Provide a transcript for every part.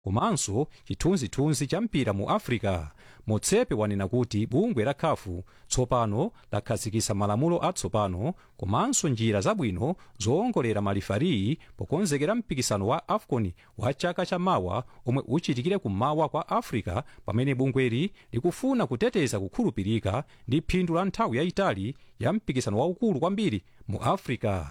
komanso chithunzithunzi cha mpira mu africa motsepe wanena kuti bungwe la khafu tsopano lakhazikitsa malamulo atsopano komanso njira zabwino zowongolera malifari pokonzekera mpikisano wa afcon wa chaka chamawa omwe uchitikire kummawa kwa africa pamene bungweli likufuna kuteteza kukhulupirika ndi phindu la nthawi yayitali ya mpikisano waukulu kwambiri mu africa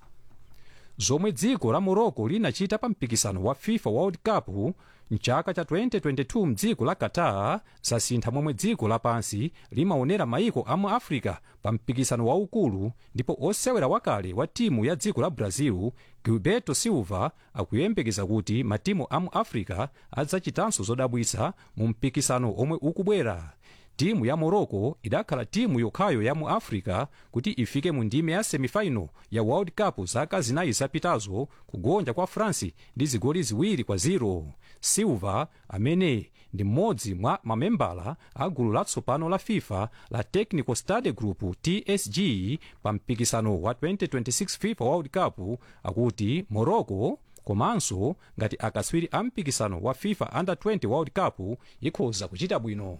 zomwe dziko la morocco linachita pa mpikisano wa fifa world cup mchaka cha 2022 mdziko la qatar zasintha momwe dziko lapansi limaonera maiko a mu africa pa mpikisano waukulu ndipo osewera wakale wa timu ya dziko la brazil gilberto silva akuyembekeza kuti matimu a mu africa adzachitanso zodabwitsa mu mpikisano omwe ukubwera timu ya morocco idakhala timu yokhayo ya mu africa kuti ifike mu ndime ya semifinal ya world cup zaka zinayi zapitazo kugonja kwa france ndi zigoli ziwiri kwa 0 silva amene ndi mmodzi mwa mamembala a gulu latsopano la fifa la technical study group tsg pa mpikisano wa 2026 fifa world cup akuti morocco komanso ngati akatswiri a mpikisano wa fifa under 20 world cup ikhoza kuchita bwino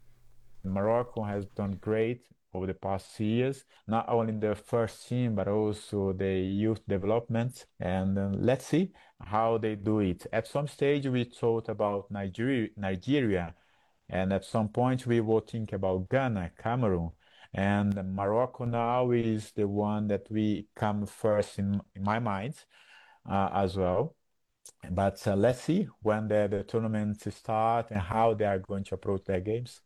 Morocco has done great over the past years, not only in the first team, but also the youth development. And uh, let's see how they do it. At some stage, we thought about Nigeria, Nigeria, and at some point, we will think about Ghana, Cameroon. And Morocco now is the one that we come first in, in my mind uh, as well. But uh, let's see when the, the tournament start and how they are going to approach their games.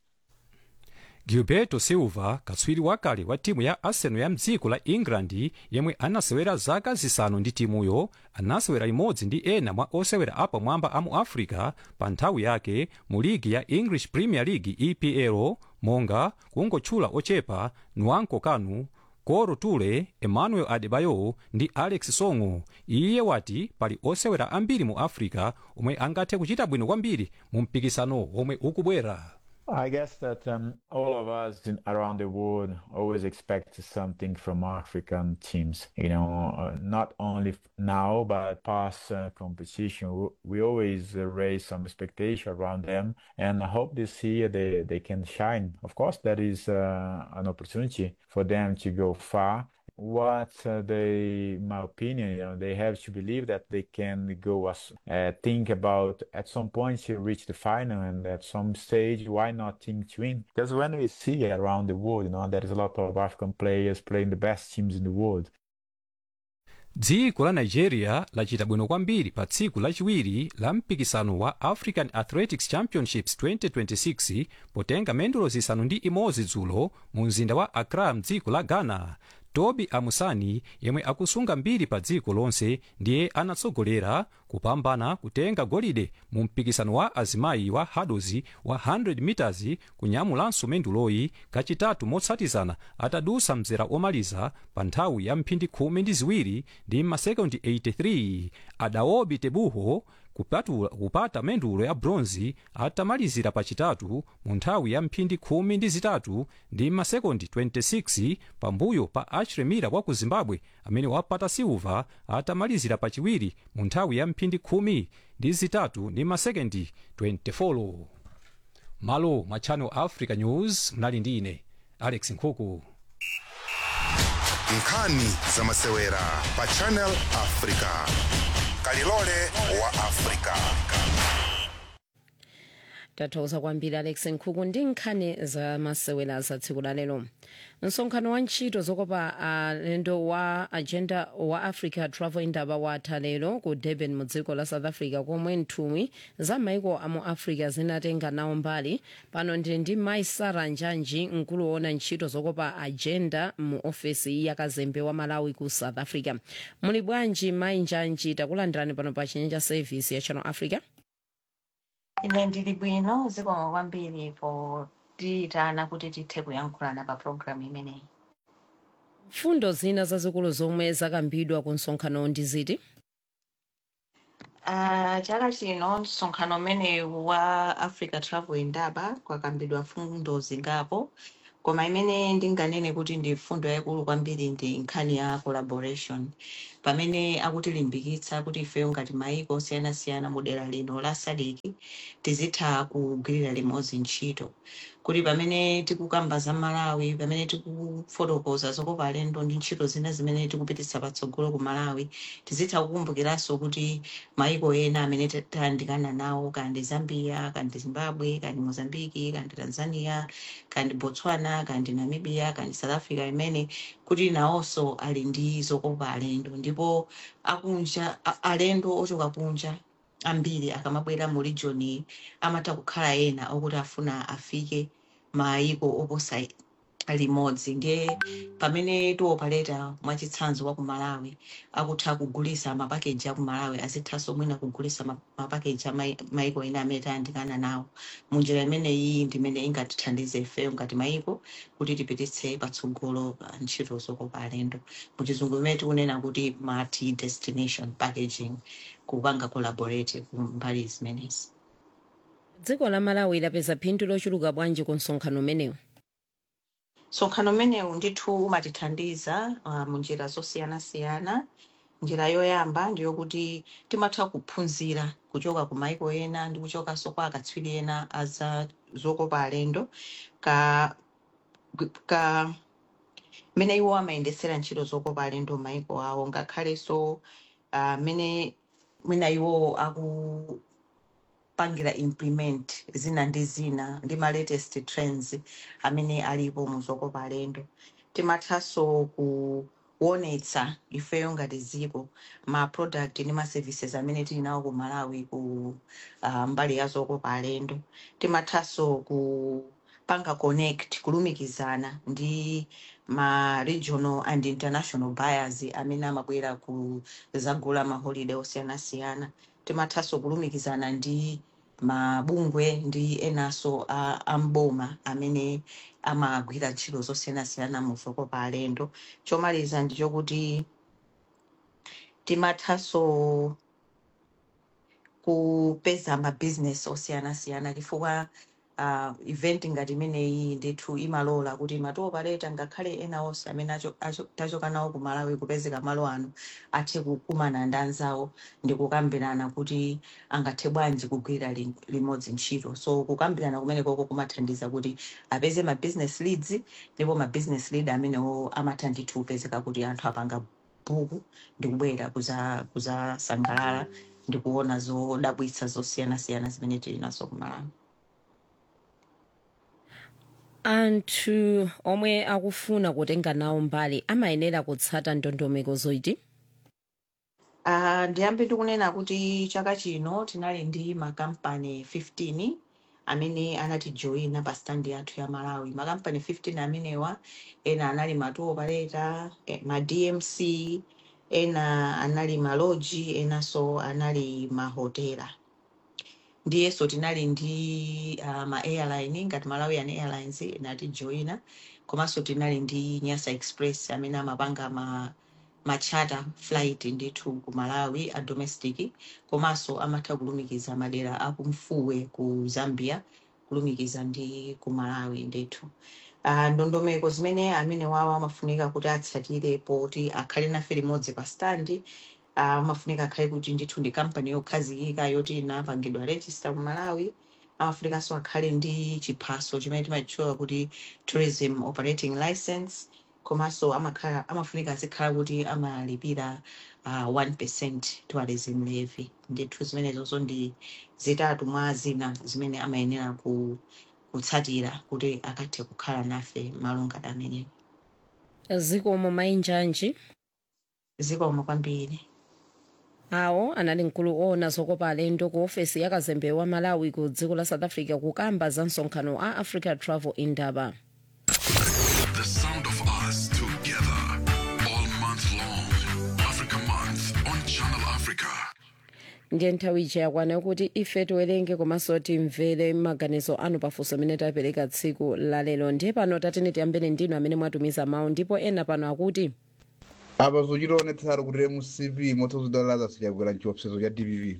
gilberto silva katswiri wakale wa timu ya arsenal ya mdziko la england yemwe anasewera zaka zisanu ndi timuyo anasewera imodzi ndi ena mwa osewera apamwamba a mu africa pa nthawi yake mu ligi ya english premier league epl monga kungotchula ochepa nwanko kanu koro tule emmanuel adebayo ndi alex songo iye wati pali osewera ambiri mu africa omwe angathe kuchita bwino kwambiri mu mpikisano omwe ukubwera I guess that um, all of us in, around the world always expect something from African teams. You know, uh, not only now but past uh, competition, we always uh, raise some expectation around them, and I hope this year they they can shine. Of course, that is an opportunity for them to go far. What they, my opinion, you know, they have to believe that they can go as think about at some point to reach the final, and at some stage, why not think to win? Because when we see around the world, you know, there is a lot of African players playing the best teams in the world. dziko la nigeria lachita bwino kwambiri pa tsiku lachiwiri la mpikisano wa african athletics championships 2026 potenga mendulo zisanu ndi imodzi dzulo mu mzinda wa accra mdziko la ghana tobi amusani yemwe akusunga mbiri pa dziko lonse ndiye anatsogolera kupambana kutenga golide mu mpikisano wa azimayi wa hurdles wa 100 meters kunyamulanso menduloyi kachitatu motsatizana atadusa mzera omaliza pa nthawi ya mphindi khumi ndi ziwiri ndi masekondi 83 adaobi tebuho kupatula, kupata mendulo ya bronzi atamalizira pachitatu mu nthawi ya mphindi khumi ndi zitatu ndi masekondi 26 pambuyo pa achiremira wa ku zimbabwe amene wapata silva atamalizira pachiwiri mu nthawi ya mphindi khumi ndi zitatu ndi masekondi 24 malo mwa channel africa news mnali ndi ine alex nkhuku nkhani zamasewera pa channel africa kalilole wa africa tathokoza kwambiri alex nkhuku ndi nkhani zamasewera za tsiku la lero msonkhano wa ntchito zokopa alendo wa agenda wa africa travel indaba watha lero ku durban mu dziko la south africa komwe nthumwi za maiko amu africa zinatenga nawo mbali pano ndili ndi mai sara njanji mkulu woona ntchito zokopa agenda mu ofesi ya kazembe wa malawi ku south africa muli bwanji mai njanji takulandirani pano pa chinyanja service ya channel africa ine ndili bwino zikomo kwambiri potiyitana kuti tithe kuyankhulana pa programu imeneyi fundo zina zazikulu zomwe zakambidwa ku msonkhano ndi ziti uh, chaka chino msonkhano umenewu wa africa travel indaba kwakambidwa fundo zingapo koma imene ndinganene kuti ndi fundo yayikulu kwambiri ndi nkhani ya collaboration pamene akutilimbikitsa kuti ifeyo ngati maiko osiyanasiyana mu dera lino la sadiki tizitha kugwirira limodzi ntchito kuti pamene tikukamba za malawi pamene tikufotokoza zokopa alendo ndi ntchito zina zimene tikupititsa patsogolo ku malawi tizitha kukumbukiranso kuti maiko ena amene ta- tayandikana nawo kandi zambia kandi zimbabwe kandi mozambiki kandi tanzania kandi botswana kandi namibia kandi south africa imene kuti nawonso ali ndi zokopa alendo ndipo akunja a- alendo ochoka kunja ambiri akamabwera mu region iyi amatha kukhala ena okuti afuna afike maiko oposa limodzi ndiye pamene tiopaleta mwachitsanzo wa ku malawi akutha kugulisa mapakeji a ku malawi azithanso mwina kugulisa ma- mapakeji a mai- maiko ena amene tayandikana nawo munjira imeneyi ndimene ingatithandize ifeyo ngati maiko kuti tipititse patsogolo ah, ntchito zokopa alendo muchizungu imene tikunena kuti multi destination packaging kupanga collaborate ku mbali zimenezi dziko la malawi lapeza phindu lochuluka bwanji ku msonkhano umenewu msonkhano umenewu ndithu umatithandiza uh, munjira zosiyanasiyana njira yoyamba ndiyokuti timatha kuphunzira kuchoka ku maiko ena ndi kuchokanso kwa akatswiri ena aza zokopa alendo ka, ka mene iwo amayendesera ntchito zokopa alendo m'maiko awo ngakhalenso uh, mene mwina iwo akupangira implement zina ndi zina ndi ma latest trends amene alipo mu zokopa alendo timathanso kuonetsa ifeyo ngati dziko ma product ndi ma services amene tili nawo ku malawi ku uh, mbali ya zokopa alendo timathanso kupanga connect kulumikizana ndi ma regional and international buyers amene amabwera kuzagula ma holiday osiyanasiyana timathanso kulumikizana ndi mabungwe ndi enanso a a mboma amene amagwira ntchito zosiyanasiyana mu zokopa alendo chomaliza ndi chokuti timathanso kupeza mabizinesi osiyanasiyana chifukwa uh, event ngati imeneyi ndithu imalola kuti matoopaleta ngakhale ena onse amene acho- acho- tachoka nawo ku malawi kupezeka malo ano athe kukumana ndi anzawo ndi kukambirana kuti angathe bwanji kugwira li- limodzi ntchito so kukambirana kumenekoko kumathandiza kuti apeze ma business leads ndipo ma business lead amenewo amatha ndithu kupezeka kuti anthu apanga buku ndi kubwera kuza- kuzasangalala ndi kuona zodabwitsa zosiyanasiyana zimene tili nazo ku malawi anthu omwe akufuna kutenga nawo mbali amayenera kutsata ndondomeko zoiti Uh, ndiyambe ndikunena kuti chaka chino tinali ndi makampani 15 amene anatijoyina pa stand yathu ya malawi makampani 15 amenewa ena anali ma tour operator eh, ma dmc ena anali maloji enanso anali mahotela ndiyenso tinali ndi uh, ma airline ngati malawian airlines inatijoyina komanso tinali ndi nyasa express amene amapanga ma machata flight ndithu ku malawi a domestic komanso amatha kulumikiza madera akumfuwe ku zambia kulumikiza ndi ku malawi ndithu uh, ndondomeko zimene amene wawo amafunika kuti atsatire poti akhale nafe limodzi pa standi uh, amafunika akhale kuti ndithu ndi kampani yokhazikika yoti inapangidwa register ku malawi amafunikanso akhale ndi chiphaso chimene timachitchula kuti tourism operating license komanso amakhala amafunika azikhala kuti amalipira uh, 1 tourism levy ndithu zimenezonso ndi zitatu mwa zina zimene amayenera ku, kutsatira kuti akathe kukhala nafe malungana amenewo zikomo mainjanji zikomo kwambiri awo anali mkulu owona zokopa alendo ku ofesi ya kazembe wa malawi ku dziko la south africa kukamba za msonkhano a africa travel indaba The sound of us together all month long. Africa Month on Channel Africa. ndiye nthawi ija yakwana kuti ife tiwerenge komanso timvere maganizo anu pafunso amene tapereka tsiku lalero ndiye pano tatene tiyambene ndinu amene mwatumiza mawu ndipo ena pano akuti apa zochitaonetsera kuti mcp motsazidalalaza sichagwera chiopsezo cha dpp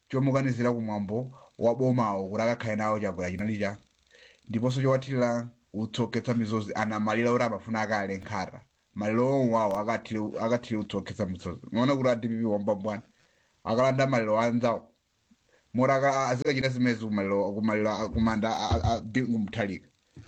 chomukanizira kumwambo wa bomawo kuti akakhale nawo chagwera chinalicha ndiponso chowathirira utsoketsa misozi ana maliro oti amafuna akale nkhata maliro omwawo akathire utsoketsa misozi maona kuti adpp wamba bwana akalanda maliro anzawo moti aka- azikachita zimezi kumaliro kumaliro kumanda bingu mthalika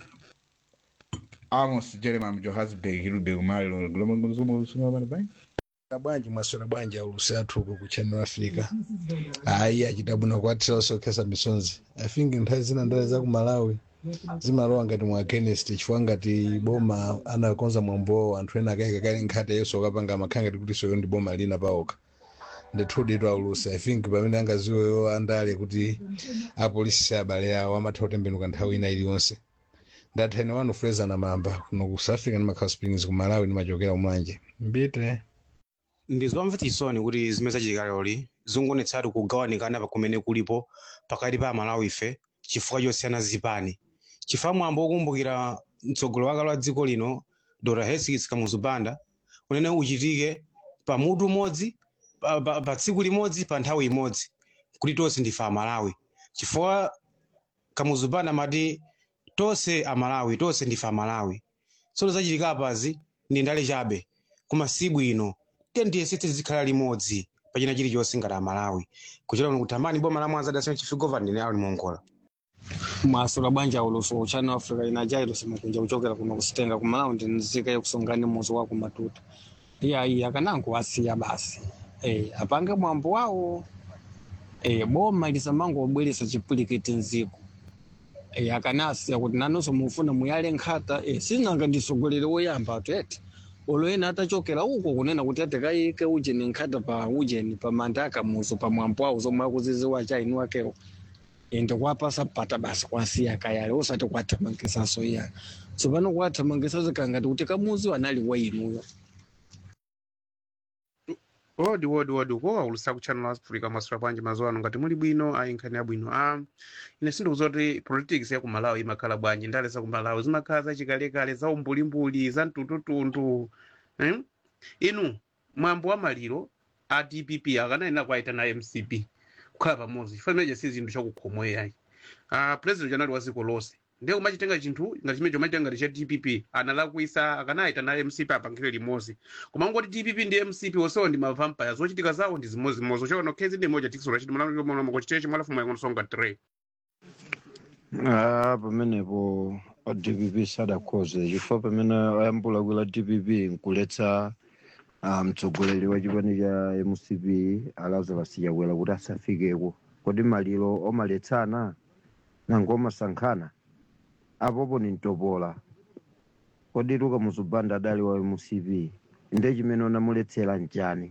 amos jeremiah johannesburg hilube kumaliro gulomangozumausungamana bai na bwanji mwaswera bwanji aulusi athu uko ku channel africa ayi achita bwino kuathira osokhetsa misonzi i think nthawi zina ndale za ku malawi zimalowa ngati mwa chemist chifukwa ngati boma anakonza mwambowo anthu ena akayika kale nkhata yeso akapanga makhala ngati kuti soyo ndi boma lina paokha ndithudi aulusi i think pamene angaziweyo andale kuti apolisi abale awo amatha kutembenuka nthawi ina iliyonse ndathani wanu fraser na mamba kuno ku south africa ndi makhala springs ku malawi ndimachokera umanje mbite ndizomvetsa chisoni kuti zimene zachitika lero zikungonetsatu kugawanikana pa kumene kulipo pakati pa amalawi ife chifukwa chosiyana zipani chifukwa mwambo wokumbukira mtsogoleri wakale wa dziko lino dr hesikis kamuzubanda unene uchitike pa mutu umodzi pa, pa, pa tsiku limodzi pa nthawi imodzi kuti tonse ndife amalawi chifukwa kamuzubanda amati tonse amalawi tonse ndife amalawi tsono zachitika apazi ndi ndale chabe koma si bwino tiyesetse zikhala limodzi pachina chilichonse ngati amalawi kuchera kuno kutamani boma la mwanza dasina chifigovani ndine ali mongola mwasula bwanja uluso channel africa inajairo simukunja kuchokera kuno kusitenga kumalawi ndinzika yakusongani muzi wa kumatuta iyayi akanango wasiya basi e, apange mwambo wawo e, boma lisamango obweresa chipulikiti nziko e, akanasiya kuti nanonso mufuna muyale nkhata e, sinanga ndisogolere woyamba atu eti oloyena atachokera uko kunena kuti atekayike ujeni nkhata pa ujeni pa manda akamuzo pa mwambo wawo zomwe akuziziwa chaini wakewo ende kwapasa pata basi kwasiya kayale usati kwathamangisaso iyani tsopano kwathamangisa zikangati kuti kamuzi wanali wa inuyo wodi wodi wodi uko aulusa ku channel africa masura bwanji mazuwa ano ngati muli bwino ayi nkhani yabwino ah ine sindikudziwa kuti politics ya ku malawi imakhala bwanji ndale za ku malawi zimakhala zachikalekale za umbulimbuli za mtundutundu eh? inu mwambo wa maliro a dpp akanayena kwaita na mcp kukhala pamodzi chifukwa chimenechi si zinthu chakukhomwe ayi ah president janali wa dziko lonse ndiye kumachitenga chinthu ngati chimenecho machitenga ngati cha dpp analakwisa akanayita na mcp apangire limodzi koma ngoti dpp ndi mcp onsewo ndi mavampire zochitika zawo ndi zimozimozi uchaona khezi ndi moja tikisolo chiti mulamukochiteche mwalafumu yakonosonga 3 Ah, pamenepo a dpp sadakhoze chifukwa pamene ayambula kwila dpp nkuletsa ah, mtsogoleri wa chipani cha mcp lazarus chakwera kuti asafikeko kodi maliro omaletsana nango omasankhana apopo ni mtopola kodi luka muzubanda adali wa mcp nde chimene unamuletsera nchani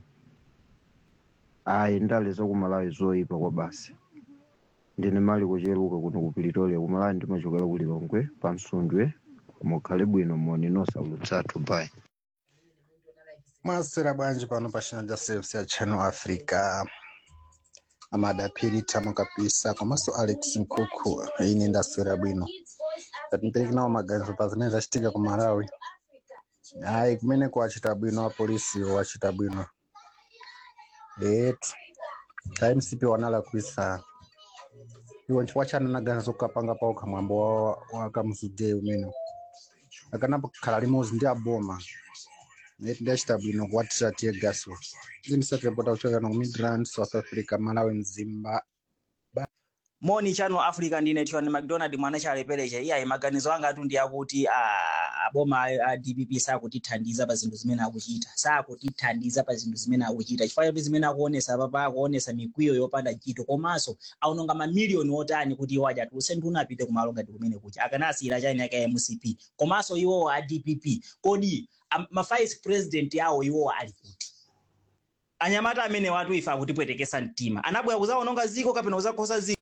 ayi ndale zakumalawi zoyipa kwa basi ndine mali kucheruka kuno ku pretoria kumalawi ndimachokera ku lilongwe pa msundwe mukhale bwino moni nosaulutsathu bai mwasera bwanji pano pa channel cha service ya channel africa amadapiri tamo kabisa komanso alex nkukhu ine ndaswera bwino ngati nawo maganizo pa zimene zachitika ku malawi ayi kumene kuwachita bwino apolisi wachita bwino etu ka mcp wanalakwisa iwo nchifukwa chani naganizo kukapanga paokha mwambo wa- wa kamuzudei umene akanapo khala limodzi ndi aboma neti ndachita bwino kuwatira tiye gaswo ndinisatipota kuchokera ku midrand south africa malawi mzimba moni channel africa ndine tiwani mcdonald mwana chalepereche iyayi maganizo anga atu ndi akuti ah, aboma a a dpp sakutithandiza pa zinthu zimene akuchita sakutithandiza pa zinthu zimene akuchita chifukwa chapi zimene akuonesa papa akuonesa mikwiyo yopanda chito komanso aononga mamiliyoni otani kuti iwo aja tuse ndi unapite kumalo ngati kumene kucha akanasiyira chani yake ya mcp komanso iwowo a dpp kodi am- ma vice president awo iwowo ali kuti anyamata amene watu ife akutipwetekesa mtima anabwera kuzaononga ziko kapena kuzakhosa ziko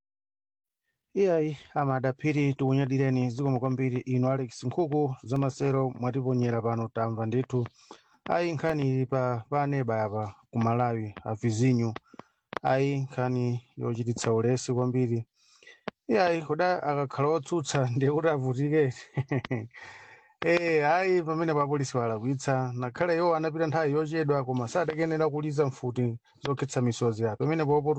iyayi amadapiri tikunyadireni zikomo kwambiri inu alex nkhuku zamasero mwatiponyera pano tamva ndithu ayi nkhani ili pa paneba apa ku malawi avizinyu ayi nkhani yochititsa ulesi kwambiri iyayi kuda akakhala otsutsa ndiye kuti avutike Eh, ayi pamene papolisi walakwitsa nakhale iwo anapita nthawi yochedwa koma sadakenera kuliza mfuti zokhetsa misozi ya pamene popotu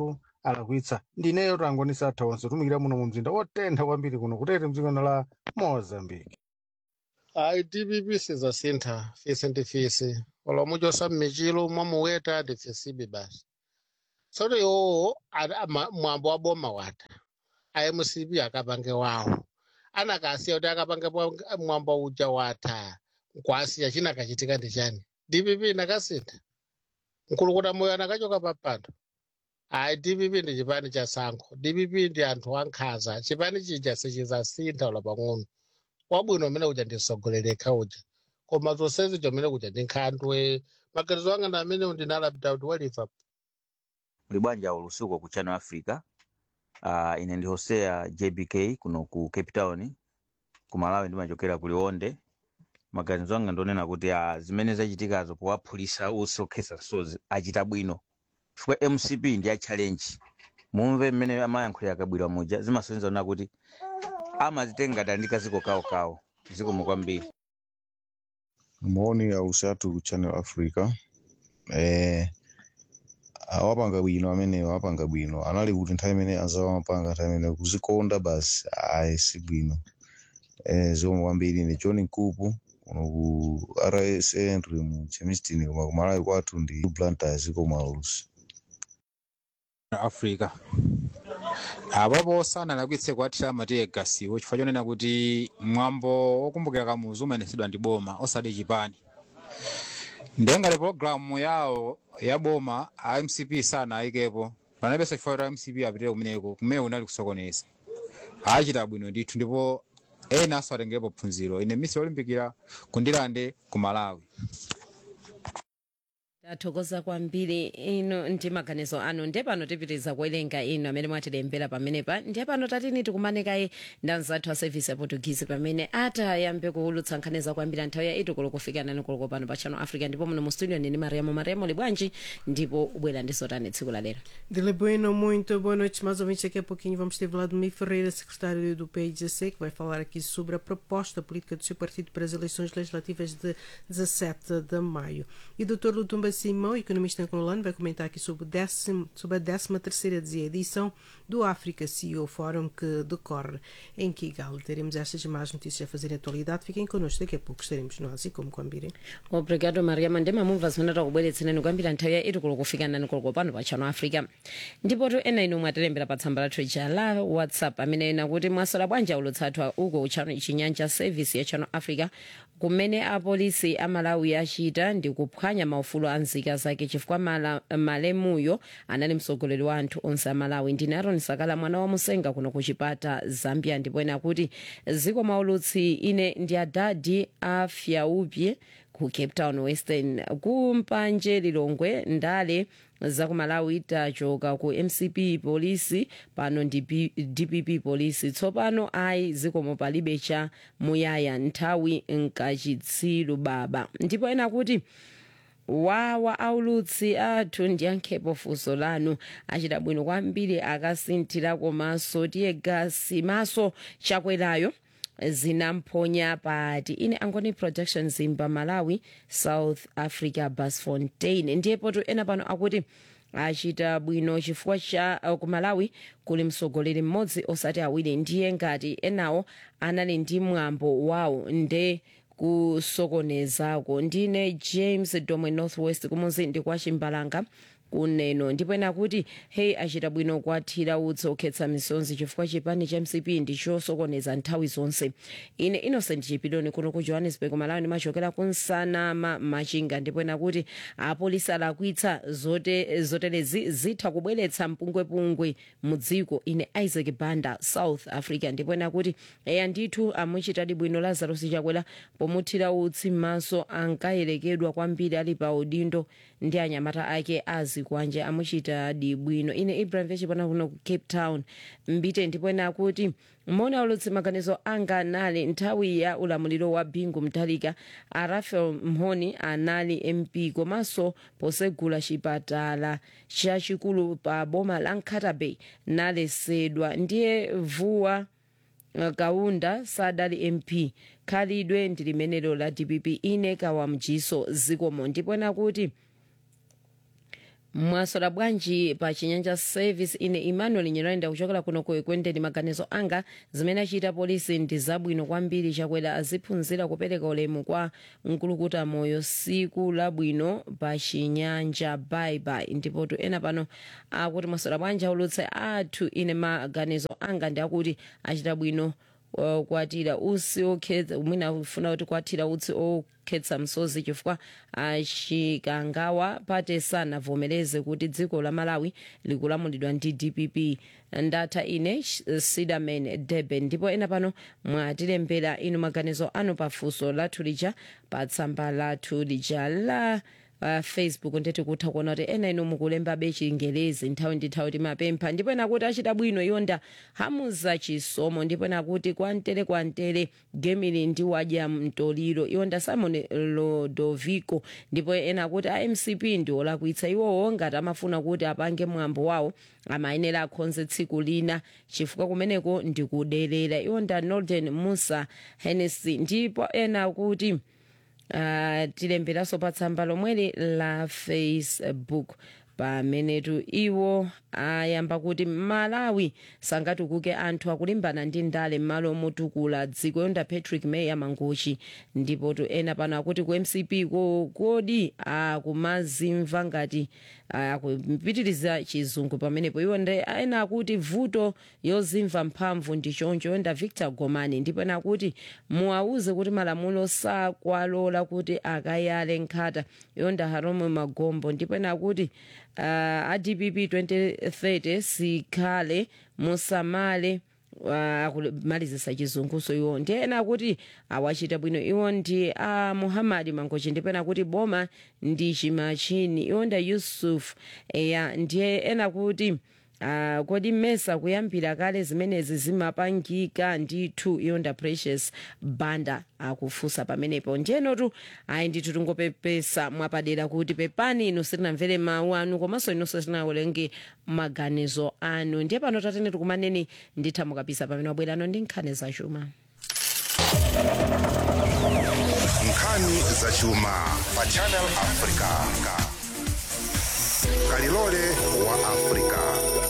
alakwitsa ndineyo tangonisa atha onse tumikira muno mu mzinda wotentha kwambiri kuno kutete mdzikono la mozambique ayi dpp sizasintha fisi ndi fisi olomuchosa mmichilo mwamuweta ndifisibe basi tsono iwowo ada- ama- mwambo wa boma wata imcp akapange wawo anakasiya kuti akapange pa- mwambo uja wata nkwasiya china kachitika ndi chani dpp nakasintha mkulukuta moyo anakachoka papando ayi dpp ndi chipani cha sankho dpp ndi anthu ankhanza chipani chija sichizasintha ula pang'ono wabwino umene uja ndisogoleleka uja koma zonsezi chomene kuja ndi nkhandwe maganizo anga ndi amene ndinalapita kuti waliva muli bwanja ulusuku ku channel africa uh, ine ndi hosea jbk kuno ku cape town ku malawi ndimachokera ku liwonde maganizo anga ndionena kuti uh, zimene zachitikazo powaphulisa osokhesa sozi achita bwino chifukwa mcp ndi a challenge mumve mmene amayankhulira akabwira muja zimasonyeza ona kuti amazitenga tandika ziko kawokawo zikomo kwambiri maoni ya usatu ku channel africa eh awapanga bwino amene awapanga bwino anali kuti nthawi imene anzawo amapanga nthawi imene kuzikonda basi ayi si bwino eh zomwe kwambiri ndi john nkupu kuno ku rs entry mu chemistin koma kumalawi kwathu ndi planters koma ulusi africa apapo sanalakwitse kuathira amategasiwo chifukwa chonena kuti mwambo wokumbukira kamuzu umayenesedwa ndi boma osati chipani ndengati pologalamu yawo ya boma a mcp sanayikepo panapenso chifukwa kuti mcp apitire kumeneko kumene kunali kusokoneza achita bwino ndithu ndipo ena aso atengerepo phunziro ine misi yolimbikira kundilande ku malawi tathokoza kwambiri ino ndi maganizo anu ndiye pano tipitiriza kuwerenga inu amene mwatilembera pamenepa ndiye pano tatini tikumanekayi ndi anzathu a service ya portuguese pamene atayambe kuwulutsa nkhani zakwambiri nthawi ya itu kulo kufika nani kulo pano pa channel africa ndipo muno mu studio ndini mariamo mariamo libwanji ndipo ubwera ndi zotani tsiku la lero Dile Bueno, muito boa noite. Mais ouvintes, daqui a pouquinho vamos ter Vladimir Ferreira, secretário do PIGC, que vai falar aqui sobre a proposta política do seu partido para as eleições legislativas de 17 de maio. E o Dr. Lutumba Simão, economista angolano, vai comentar aqui sobre, o décimo, sobre a 13 terceira edição do África CEO Forum que decorre em Kigali. Teremos estas e mais notícias a fazer em atualidade. Fiquem connosco, daqui a pouco estaremos nós e como Kwambiri. obrigado mariama ndi mamumva zimene takubweretserani kuyambira nthawi ya itu kulo kufika nani kulo pano pa channel africa ndipotu ena inu mwatilembera pa tsamba lathu ija la whatsapp amene ena kuti mwasala bwanji ulutsathu uko uchano chinyanja service ya channel africa kumene apolisi amalawi achita ndi kuphwanya maufulu a nzika zake chifukwa mala, malemuyo anali mtsogoleri wa anthu onse amalawi ndine aron sakala mwana wa musenga kuno ku chipata zambia ndipo ena kuti ziko maulutsi ine ndi adadi afyaupye ku cape town western kumpanje lilongwe ndale zakumalawi tachoka ku mcp polisi pano ndi P- dpp polisi tsopano ayi zikomo palibe cha muyaya nthawi nkachitsiru baba ndipo ena kuti wawa aulutsi athu ndiyankhepo funso lanu achita bwino kwambiri akasinthira komanso tiye gasi maso chakwerayo zinamponya pati ine angoni production zimba malawi south africa basfontein ndiyepo tu ena pano akuti achita bwino chifukwa cha uh, ku malawi kuli mtsogoleri mmodzi osati awiri ndiye ngati enawo anali ndi mwambo wawo nde kusokonezako ndine james domwe northwest kumuzi ndi kwa chimbalanga kuneno ndipo ena kuti hey achita bwino kwathira utsi okhetsa misonzi chifukwa chipani cha mcp ndi chosokoneza nthawi zonse ine innocent chipiloni kuno ku johannesburg malawi ndimachokera kunsanama machinga ndipo ena kuti apolisi alakwitsa zote, zoterezi zitha kubweretsa mpungwepungwe mu dziko ine isaac banda south africa ndipo ena kuti eya ndithu amuchitadi bwino lazarus chakwera pomuthira utsi m'maso ankayerekedwa kwambiri ali pa udindo ndi anyamata ake azikwanje amuchitadi bwino ine ibrahim vechipana kuno ku cape town mbite ndipo ena akuti mona ulutsi maganizo anga anali nthawi ya ulamuliro wa bingu mtalika a rafael mhoni anali mp komanso posegula chipatala chachikulu pa boma la nkata bay nalesedwa ndiye vuwa uh, kaunda sadali mp khalidwe ndi limenelo la dpp ine kawamjiso zikomo ndipo ena kuti mwasola bwanji pa chinyanja service ine emmanuel nyiranda kuchokera kuno ku ekwendeni maganizo anga zimene achita polisi ndi zabwino kwambiri chakwera aziphunzira kupereka ulemu kwa mkulukuta moyo siku labwino pa chinyanja baibai ndipo tu ena pano akuti mwasola bwanji aulutse athu ine maganizo anga ndi akuti achita bwino uh, kwatira utsi okhetsa mwina ufuna kuti kwatira utsi okhetsa msozi chifukwa achikangawa pate sanavomereze kuti dziko la malawi likulamulidwa ndi dpp ndatha ine sidaman durban ndipo ena pano mwatilembera inu maganizo anu pafunso lathu lija pa tsamba lathu lija la uh, facebook ndeti kutha kuona kuti ena inu mukulembabe chingelezi nthawi ndi nthawi timapempha ndipo ena kuti achita bwino yonda hamuza chisomo ndipo ena kuti kwantere kwantere gemili ndi wadya mtoliro yonda simon lodovico ndipo ena kuti amcp ndi olakwitsa iwowo ngati amafuna kuti apange mwambo wawo amayenera akhonze tsiku lina chifukwa kumeneko ndikuderera yonda northern musa hennessy ndipo ena kuti uh, tilemberanso pa tsamba lomweli la facebook pamenetu iwo ayamba kuti malawi sangatukuke anthu akulimbana ndi ndale m'malo motukula dziko yonda patrick may amanguchi ndipo tu ena pano akuti ku mcp ko kodi akumazimva ngati akupitiriza chizungu pamenepo iwo ndi ena akuti vuto yozimva mphamvu ndi choncho yonda victor gomani ndipo ena akuti muwauze kuti malamulo sakwalola kuti akayale nkhata yonda harome magombo ndipo ena akuti uh, adpp 2030 sikhale musamale akumalizisa uh, chizunguso iwo ndiye ena kuti awachita bwino iwo ndi a uh, muhammadi mangochi ndipena kuti boma ndi chimachini iwo nda yusuf eya ndiye ena kuti Uh, kodi mmesa kuyambira kale zimenezi zimapangika ndithu iyonda precious banda akufunsa pamenepo ndiyenotu ayi ndithu tingopepesa mwapadera kuti pepani inu sitinamvere mawu anu komanso inonso sitinawerenge maganizo anu ndiye pano tatene tikumaneni ndithamukapisa pamene wabwerano ndi nkhani zachuma nkhani zachuma pa channel africa kalilole wa africa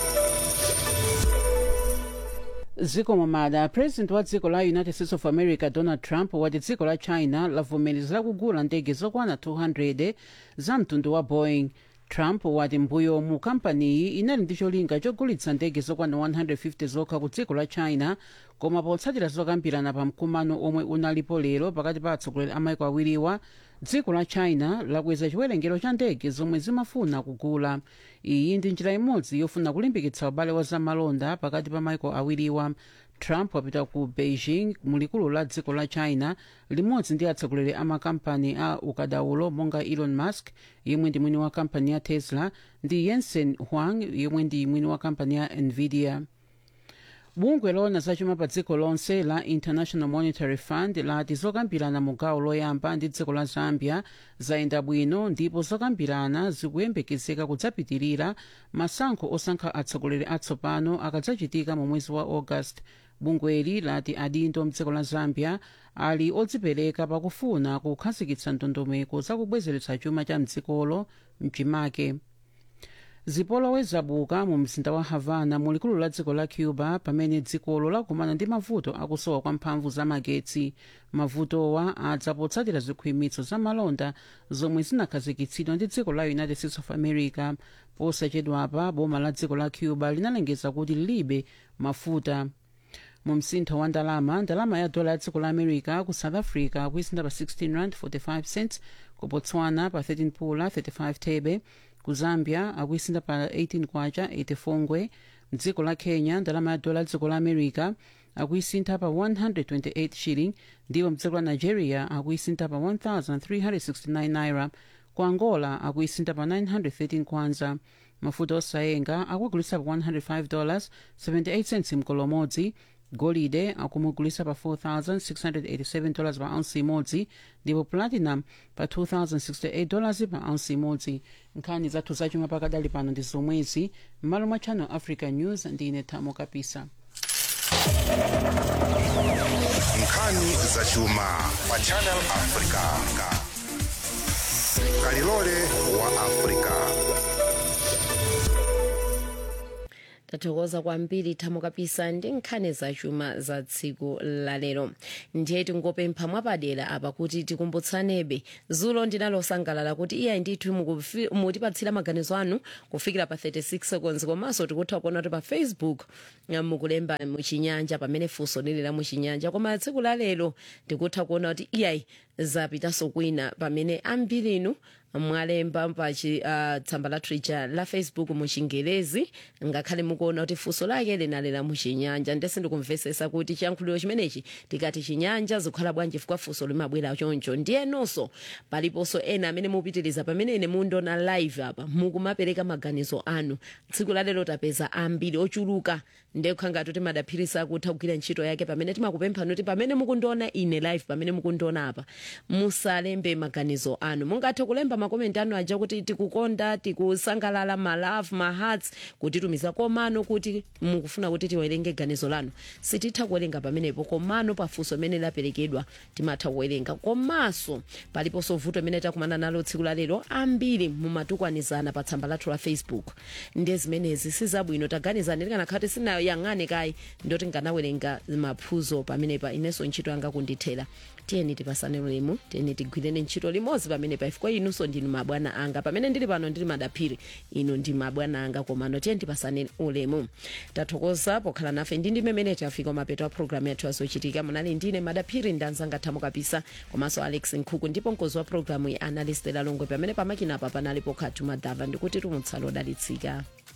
zikomo mada president wa dziko la united states of america donald trump wati dziko la china lavomereza kugula ndege zokwana 200 za mtundu wa boeing trump wati mbuyo mu kampaniyi inali ndi cholinga chogulitsa ndege zokwana 150 zokha ku dziko la china koma potsatira zokambirana pa mkumano omwe unalipo lero pakati pa atsogoleri a maiko awiriwa dziko la china lakweza chiwerengero cha ndege zomwe zimafuna kugula iyi ndi njira imodzi yofuna kulimbikitsa ubale wa zamalonda pakati pa maiko awiriwa trump wapita ku beijing mulikulu la dziko la china limodzi ndi atsogoleri a makampani a ukadaulo monga elon musk yemwe ndi mwini wa kampani ya tesla ndi jensen huang yemwe ndi mwini wa kampani ya nvidia bungwe lona zachuma pa dziko lonse la international monetary fund lati zokambirana mu gawo loyamba ndi dziko la zambia zayenda bwino ndipo zokambirana zikuyembekezeka kudzapitirira masankho osankha atsogoleri atsopano akadzachitika mu mwezi wa august bungweli lati adindo mdziko la zambia ali odzipereka pakufuna kukhazikitsa ndondomeko zakubwezeretsa chuma cha mdzikolo mchimake zipolowe zabuka mu mzinda wa havana mulikulu la dziko la cuba pamene dzikolo lakumana ndi mavuto akusowa kwa mphamvu za magetsi mavutowa adza potsatira zikhwimitso za malonda zomwe zinakhazikitsidwa ndi dziko la united states of america posachedwapa boma la dziko la cuba linalengeza kuti lilibe mafuta mu msintho wa ndalama ndalama ya dola ya dziko la america ku south africa kuisinda pa 16 rand 45 cents ku botswana pa 13 pula 35 thebe ku zambia akuisinda pa 18 kwacha 84 ngwe mdziko la kenya ndalama ya dola ya dziko la america akuisintha pa 128 shilling ndipo mdziko la nigeria akuisintha pa 1369 naira ku angola akuisintha pa 913 kwanza mafuta osayenga akugulitsa pa 105 dollars 78 cents mkolo umodzi golide akumugulitsa pa 4687 dollars pa ounce imodzi ndipo platinum pa 2068 dollars pa ounce imodzi nkhani zathu zachuma pakadali pano ndi zomwezi m'malo mwa channel africa news ndine thamo kapisa nkhani zachuma pa channel africa kalilole wa africa tathokoza kwambiri thamo kapisa ndi nkhani zachuma za tsiku lalero ndiye tingopempha mwapadera apa kuti tikumbutsanebe zulo ndinalosangalala kuti iyayi ndithu mukufi- mutipatsira maganizo anu kufikira pa 36 seconds komanso tikutha kuona kuti pa facebook eh, mukulemba muchinyanja pamene funso lili la muchinyanja koma tsiku lalero tikutha kuona kuti iyayi zapitanso kwina pamene ambiri inu mwalemba pa chi- ah, tsamba lathu lija la facebook muchingelezi ngakhale mukuona kuti funso lake linali la muchinyanja ndese ndikumvesesa kuti chiyankhuliro chimenechi tikati chinyanja zikhala bwanji chifukwa funso limabwera choncho ndiyenonso paliponso ena amene mupitiriza pamene ine mundiona live apa mukumapereka maganizo anu tsiku lalero tapeza ambiri ochuluka ndekha ngati kuti madaphirisa akutha kugwira ntchito yake pamene timakupemphani kuti pamene mukundiona ine live pamene mukundiona apa musalembe maganizo anu mungathe kulemba makomenti anu aja kuti tikukonda tikusangalala malove mahearts kutitumiza komano kuti mukufuna kuti tiwerenge ganizo lanu sititha kuwerenga pamenepo komano pafunso limene laperekedwa timatha kuwerenga komanso paliponso vuto limene takumana nalo tsiku lalero ambiri mumatukwanizana pa tsamba lathu la facebook ndiye zimenezi sizabwino taganizani tikanakhala tisinayang'ane kayi ndoti nganawerenga maphuzo pamenepa inenso ntchito yanga kundithera tiyeni tipasane ulemu tiyeni tigwirene ntchito limodzi pamenepa ifukwa inunso ndinu mabwana anga pamene ndili pano ndili madaphiri inu ndi mabwana anga komano tiyeni tipasane ulemu tathokoza pokhala nafe ndi ndi mmene tafika mapeto a programu yathu yazochitika munali ndine madaphiri ndanzanga thamo kapisa komanso alex nkhuku ndipo mkozi wa programu ya analyst lalongwe pamene pamakinapa panali pokhatu madhava ndikuti tumutsalo odalitsika